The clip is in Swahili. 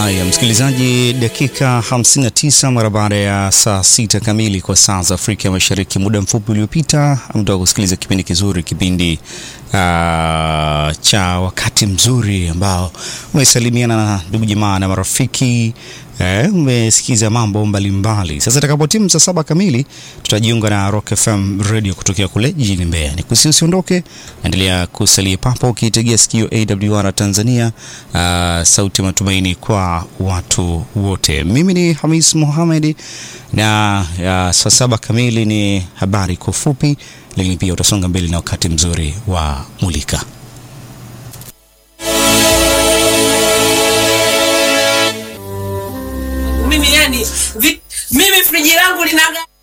Haya, msikilizaji, dakika 59 mara baada ya saa sita kamili kwa saa za Afrika Mashariki. Muda mfupi uliopita mtoka kusikiliza kipindi kizuri, kipindi uh, cha wakati mzuri ambao umesalimiana na ndugu jamaa na marafiki eh, umesikiza mambo mbalimbali. Sasa itakapotimu saa saba kamili tutajiunga na Rock FM Radio kutokea kule jijini Mbeya. Ni kusi usiondoke, endelea kusalia papo ukiitegea sikio AWR Tanzania, uh, sauti ya matumaini kwa watu wote. Mimi ni Hamis Mohamed na uh, saa saba kamili ni habari kwa ufupi, lakini pia utasonga mbele na wakati mzuri wa Mulika. mimi yani vi, mimi friji langu linaga